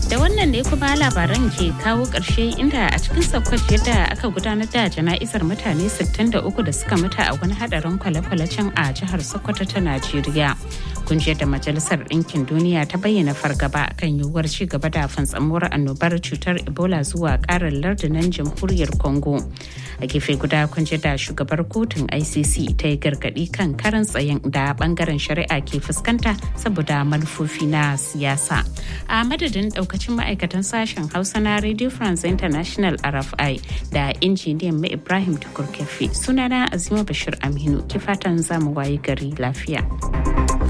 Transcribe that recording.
Da wannan ne kuma labaran ke kawo ƙarshe inda a cikin sakwat yadda aka gudanar da jana'izar mutane 63 da suka mutu a wani hadarin kwale-kwale can a jihar Sokoto ta Najeriya. Kungiyar da Majalisar Ɗinkin Duniya ta bayyana fargaba kan yiwuwar ci gaba da fantsamuwar annobar cutar Ebola zuwa ƙarin lardunan jamhuriyar Congo. A gefe guda kungiyar da shugabar kotun ICC ta yi gargaɗi kan karan tsayin da bangaren shari'a ke fuskanta saboda manufofi na siyasa. A madadin daukacin ma'aikatan sashen Hausa na Radio France International RFI da injiniyan mai Ibrahim Tukur Kefi sunana Azima Bashir Aminu ki fatan zamu wayi gari lafiya.